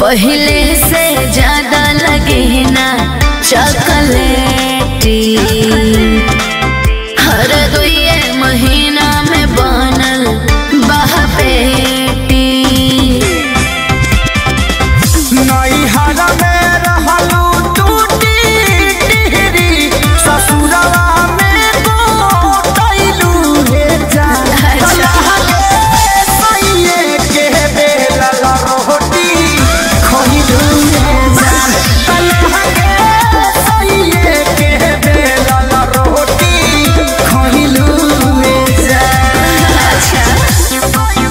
पहले से ज्यादा लगे ना चॉकलेटी हर दुए महीना में बनल बहपेटी नैहर में रहलू टूटी टिहरी ससुरवा में गोटैलू हे जान अच्छा। सैये के बेलल रोटी खइलू हे जान तलहा के सैये के बेलल रोटी खइलू हे जान अच्छा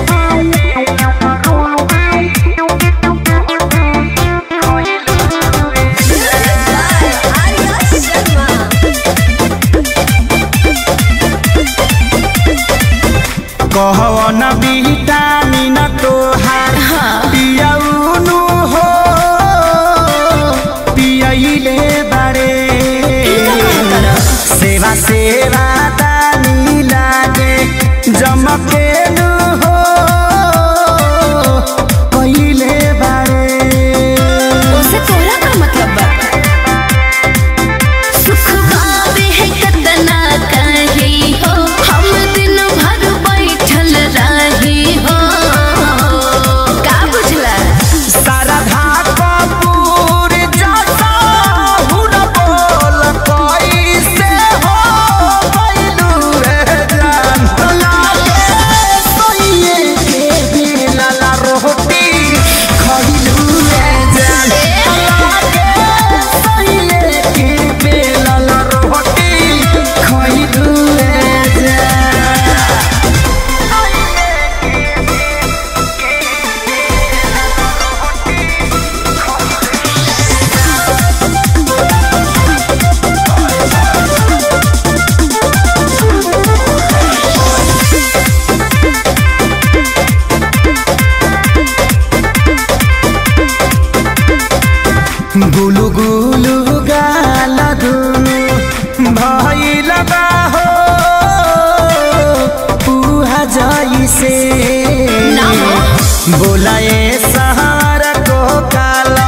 कहवन विटामिन तोहार पियौनु हो पियैले बारे सेवा सेवा दानी लागे जमकेनु हो पहिले बारे उसे तोरा का मतलब बा सुख पावे है कतना कही हो हम दिन भर बैठल रही हो का बुझला शारदा कपूर जैसा हुन बोल कैसे हो गइलू रे जान लागे सोइए के बेलल रोटी खइलू रे जान लागे सोइए के बेलल रोटी खइलू रे जान गुलु गुलु गाल दुनु भइल बा हो पुहा जइसे ना हो। बोलाए सहार को काल